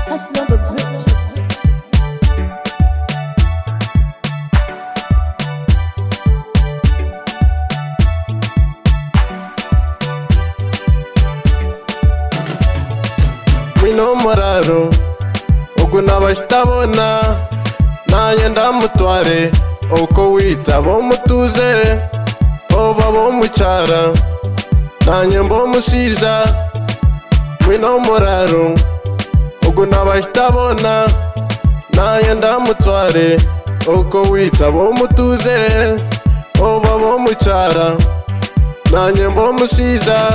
hustler the bridge. wino muraro ubwo ntabahita nanjye ndamutware uko wita bo mutuze oba bo mucara nanjye mbo musiza wino muraro ubwo ntabahita nanjye ndamutware uko wita bo mutuze oba bo mucara nanjye mbo musiza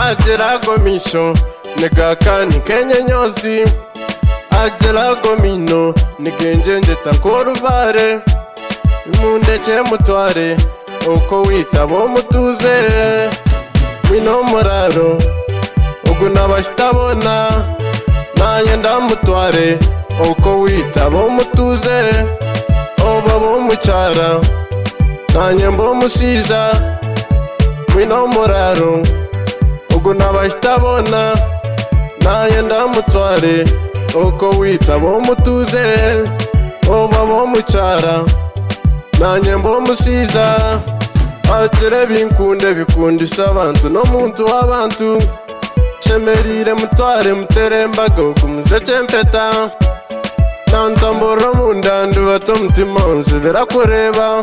agera gomisho nigakani kenye nyozi agera gomino nigenje njeta nkoruvare imundeke mutware uko wita bo mutuze wino muraro ubwo nabahita bona nanjye ndamutware uko wita bo mutuze oba bo mucara nanjye mbo musiza wino muraro ubwo nabahita bona nanjye ndamutware uko wita bo mutuze oba bo mucara nanjye mbo musiza atere binkunde bikundisa abantu no muntu w'abantu shemerire mutware muterembaga ukumuzeke mpeta nantamboro mu ndandu bato mutima wanjye birakureba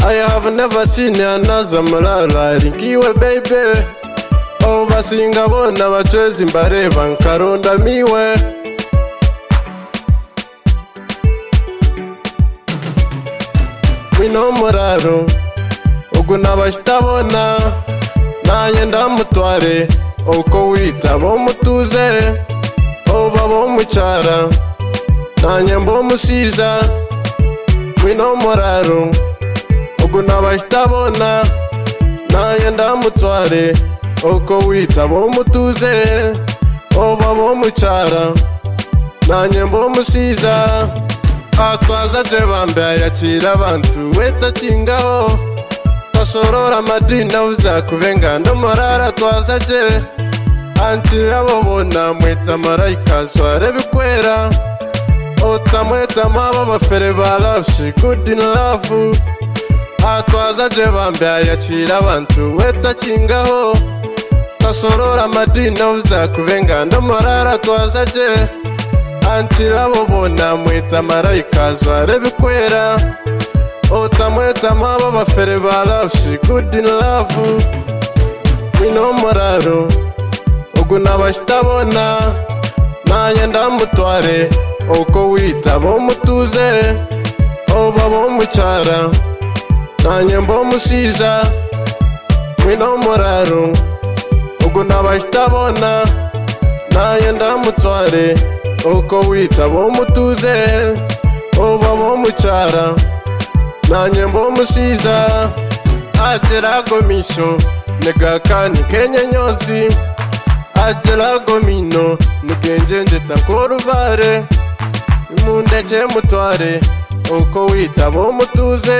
I have never seen another malala linkiwe baby abo basinga bona bacweza imbareba nkaronda miwe wino muraro ubwo nabahita bona nanjye ndamutware uko wita bo mutuze oba bo mucara nanjye mbo musiza wino muraro ubwo nabahita bona nanjye ndamutware uko wita bo mutuze oba bo mucara nanjye mbo musiza atwaza je bambe ayakira abantu wetakingaho tasorora madina uzakuvenga ndamurara atwaza je ankira abo bona mwita marayika sware bikwera otamwetamu ababafere ba rapshi good in love atwaza je bambe ayakira abantu wetakingaho tasorora amadina uzakuvenga ndamurara atwaza je ankira abo bona mwita marayika zware bikwera otamwetamu ababafere ba rapshi good in love wino muraro ubwo nabahita bona nanjye ndamutware uko wita bo mutuze oba bo mucara nanjye mbo musiza wino muraro ubwo nabahita bona nanjye ndamutware uko wita bo mutuze oba bo mucara nanjye mbo musiza agera gomisho nigakani kenye nyozi agera gomino nigenje njeta koruvare imundeke mutware uko wita bo mutuze